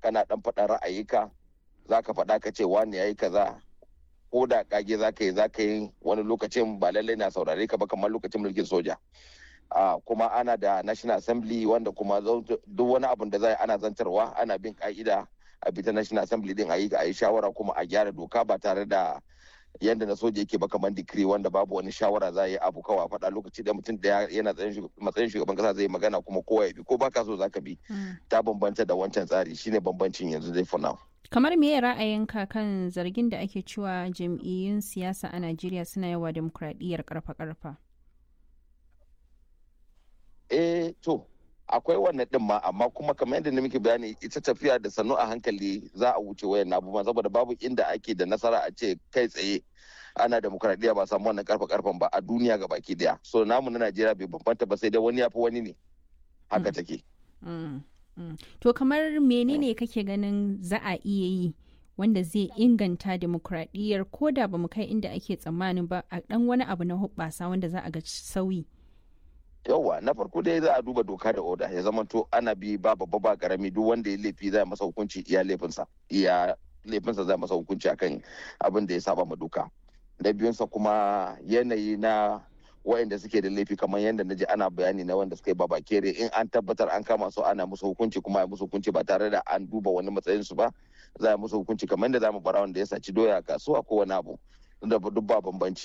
kana dan faɗa ra'ayika za ka faɗa ka ce wani ya yi kaza ko da kage za ka yi za ka yi wani lokacin ba lallai na saurare ka ba kamar lokacin mulkin soja kuma ana da national assembly wanda kuma duk wani abun da za ana zantarwa ana bin ka'ida a bita national assembly din a yi a yi shawara kuma a gyara doka ba tare da yadda na soja yake ba kamar dikiri wanda babu wani shawara za a yi abu kawai faɗa lokaci da mutum da yana matsayin shugaban kasa zai magana kuma kowa ya bi ko baka so zaka bi ta bambanta da wancan tsari shine bambancin yanzu dai for now kamar me ra'ayinka kan zargin da ake cewa jam'iyyun siyasa a najeriya suna yawa demokradiyyar karfa-karfa eh to akwai wannan din ma amma kuma kamar yadda na muke bayani ita tafiya da sannu a hankali za a wuce wayan abubuwan saboda babu inda ake da nasara a ce kai tsaye ana demokradiyya ba samu wannan karfa karfan ba a duniya ga baki daya so namu na najeriya bai bambanta ba sai dai wani ya fi wani ne haka take to kamar menene kake ganin za a iya yi wanda zai inganta demokradiyyar ko da ba mu kai inda ake tsammanin ba a dan wani abu na hubbasa wanda za a ga sauyi yauwa na farko dai za a duba doka da oda ya zama to ana bi ba babba ba karami duk wanda ya laifi za masa hukunci iya laifinsa iya laifinsa za masa hukunci akan abin da ya saba ma doka da biyunsa kuma yanayi na wayanda suke da laifi kamar yadda na ji ana bayani na wanda suka yi baba kere in an tabbatar an kama su ana musu hukunci kuma ya musu hukunci ba tare da an duba wani matsayin su ba za a musu hukunci kamar yadda za mu bara wanda ya saci doya a kasuwa ko wani abu da duk ba bambanci